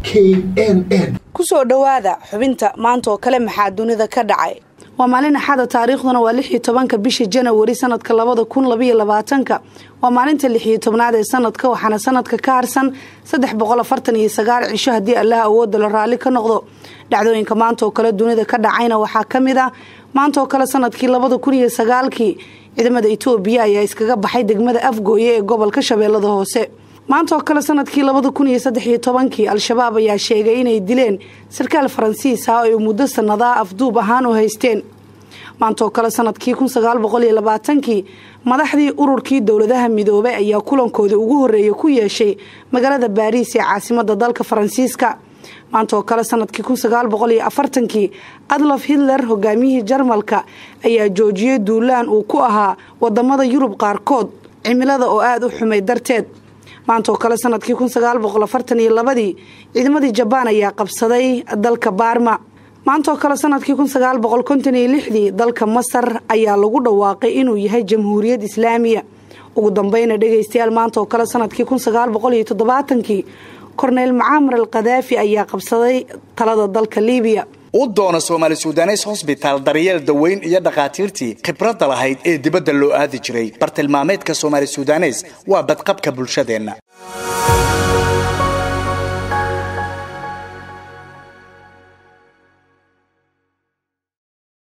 k n n kusoo dhowaada xubinta maanta oo kale maxaa dunida ka dhacay waa maalin axada taariikhduna waa lix iyo tobanka bisha janawari sanadka labada kun labaiyo labaatanka waa maalinta lix iyo tobnaad ee sanadka waxaana sanadka ka harsan saddex boqol afartan iyo sagaal cisho haddii allaha awooda la raalli ka noqdo dhacdooyinka maanta oo kale dunida ka dhacayna waxaa ka mid ah maanta oo kale sanadkii labada kun iyo sagaalkii ciidamada itoobiya ayaa iskaga baxay degmada afgooye ee gobolka shabeellada hoose maanta oo kale sanadkii labada kun iyo saddex iyo tobankii al-shabaab ayaa sheegay inay dileen sarkaal faransiis ah oo ay muddo sannadaa afduub ahaan u haysteen maanta oo kale sanadkii kun sagaal boqol iyo labaatankii madaxdii ururkii dowladaha midoobay ayaa kulankoodii ugu horreeyay ku yeeshay magaalada baariis ee caasimada dalka faransiiska maanta oo kale sanadkii kun sagaal boqol iyo afartankii adlof hitler hogaamiyihii jarmalka ayaa joojiyey duulaan uu ku ahaa wadamada yurub qaarkood cimilada oo aada u xumay darteed maanta oo kale sanadkii kun sagaal boqol afartan iyo labadii ciidamadii jabaan ayaa qabsaday dalka baarma maanta oo kale sanadkii kun sagaal boqol konton iyo lixdii dalka masar ayaa lagu dhawaaqay inuu yahay jamhuuriyad islaamiya ugu dambeyna dhegaystayaal maanta oo kale sanadkii kun sagaal boqol iyo toddobaatankii korneyl mucaamar al khadaafi ayaa qabsaday talada dalka liibiya u doona soomaali sudanes hosbitaal daryeel daweyn iyo dhakhaatiirtii khibradda lahayd ee dibadda loo aadi jiray bartilmaameedka soomaali sudanes waa badqabka bulshadeenna